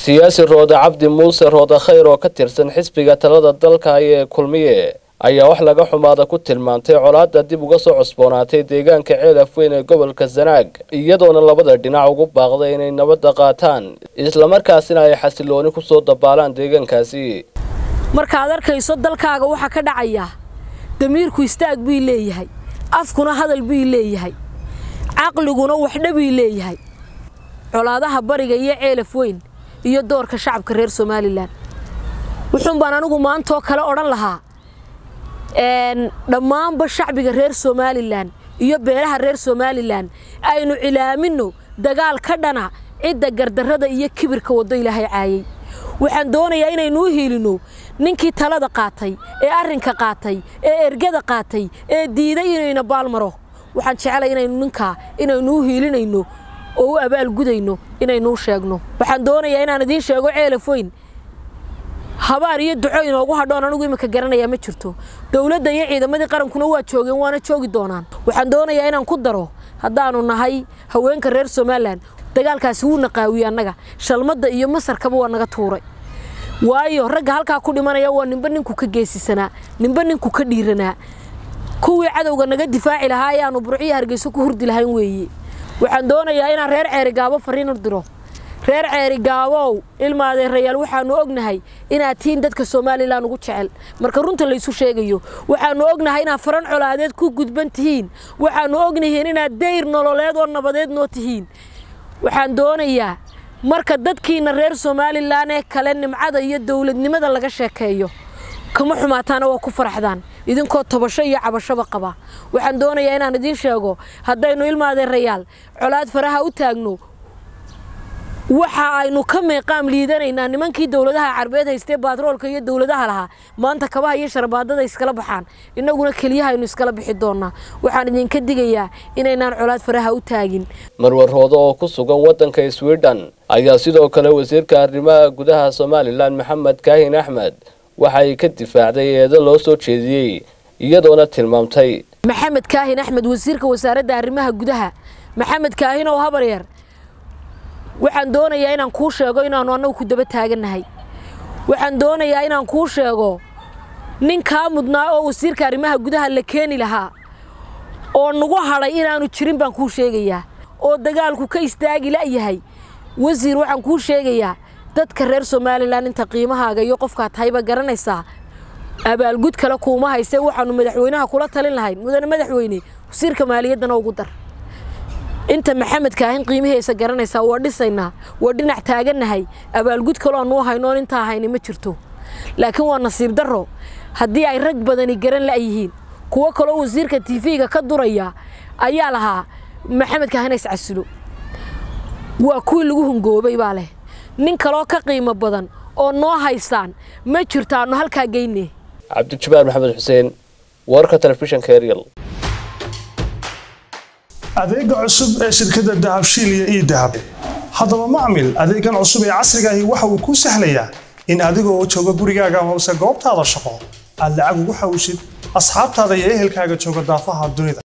siyaasi roode cabdi muuse roode khayr oo ka tirsan xisbiga talada dalka ee kulmiye ayaa wax laga xumaada ku tilmaantay colaadda dib uga soo cusboonaatay deegaanka ceelaf weyn ee gobolka sanaag iyadoona labada dhinac ugu baaqday inay nabadda qaataan islamarkaasina ay xasilooni ku soo dabaalaan deegaankaasi markaad arkayso dalkaaga waxaa ka dhacaya damiirku istaag buu leeyahay afkuna hadal buu leeyahay caqliguna waxdha buu leeyahay colaadaha bariga iyo ceelaf weyn iyo doorka shacabka reer somalilan wuxuun baan anigu maantoo kale odhan lahaa dhammaanba shacbiga reer somalilan iyo beelaha reer somalilan aynu cilaaminno dagaal ka dhana cidda gardarrada iyo kibirka waddo ilaahay caayay waxaan doonayaa inaynuu hiilinno ninkii talada qaatay ee arrinka qaatay ee ergada qaatay ee diiday inayna baalmaro waxaan jeclay inaynu ninkaa inaynuu hiilinayno oo u abaalgudayno inaynuu sheegno waxaan doonayaa inaan idiin sheego ceelaf weyn habaar iyo duco inoogu hadhoon anigu iminka garanayaa ma jirto dowladda iyo ciidamadii qarankuna waa joogeen waana joogi doonaan waxaan doonayaa inaan ku daro haddaanu nahay haweenka reer somalilan dagaalkaasi wuu naqaawiyey annaga shalmadda iyo masarkaba waa naga tuuray waayo ragga halkaa ku dhimanaya waa ninba ninku ka geesisanaa ninba ninku ka dhiiranaa kuwii cadowga naga difaaci lahaa ee aanu burciyo hargeyso ku hurdi lahayn weeye waxaan doonayaa inaan reer ceerigaabo fariin u diro reer ceerigaabow ilmaadeerayaal waxaanu ognahay inaad tihiin dadka somalilan ugu jecel marka runta laysu sheegayo waxaanu ognahay inaad faran colaadeed ku gudban tihiin waxaanu ognahiin inaad dayr nololeed oo nabadeed noo tihiin waxaan doonayaa marka dadkiina reer somalilan ee kale nimcada iyo dowladnimada laga sheekeeyo kama xumaataana waa ku faraxdaan idinkoo tobasho iyo cabashoba qaba waxaan doonayaa inaan idiin sheego haddaynu ilmaadeerayaal colaad faraha u taagno waxa aynu ka meeqaam liidanaynaa nimankii dowladaha carbeed haystee baatroolka iyo dowladaha lahaa maanta kabaha iyo sharbaadada iskala baxaan innaguna keliyaha aynu iskala bixi doonaa waxaan idinka digayaa inaynaan colaad faraha u taagin marwarhoodo oo ku sugan waddanka swidhen ayaa sidoo kale wasiirka arrimaha gudaha somalilan maxamed kaahin axmed waxay ka difaacday eedo loo soo jeediyey iyadoona tilmaamtay maxamed kaahin axmed wasiirka wasaaradda arrimaha gudaha maxamed kaahin oo habaryar waxaan doonayaa inaan kuu sheego inaannu annagu ku daba taagannahay waxaan doonayaa inaan kuu sheego nin kaa mudnaa oo wasiirka arrimaha gudaha la keeni lahaa oo nagu hadhay inaannu jirin baan kuu sheegayaa oo dagaalku ka istaagi la'yahay wasiir waxaan kuu sheegayaa dadka reer somalilan inta qiimahaaga iyo qofkaad tahayba garanaysaa abaalgud kale kuuma haysee waxaannu madaxweynaha kula talin lahayn mudane madaxweyne wasiirka maaliyaddana ugu dar inta maxamed kaahin qiimihiisa garanaysaa waa dhisaynaa waa dhinac taagannahay abaalgud kaloo nuu haynoon intaa hayni ma jirto laakiin waa nasiib darro haddii ay rag badani garan la'yihiin kuwo kaloo wasiirka tiifiga ka duraya ayaa lahaa maxamed kaahin is casilo waa kuwii lagu hungoobay baa leh nin kaloo ka qiimo badan oo noo haysaan ma jirto aannu halkaa geyne cabdijabaar maxamed xuseen warka telefishanka eryal adeega cusub ee shirkadda dahabshiil iyo ii dahab haddaba macmil adeegan cusub ee casrigaahi waxa uu kuu sahlayaa in adigoo jooga gurigaaga amase goobtaada shaqo aad lacag ugu xawshid asxaabtaada iyo ehelkaaga jooga daafaha dunida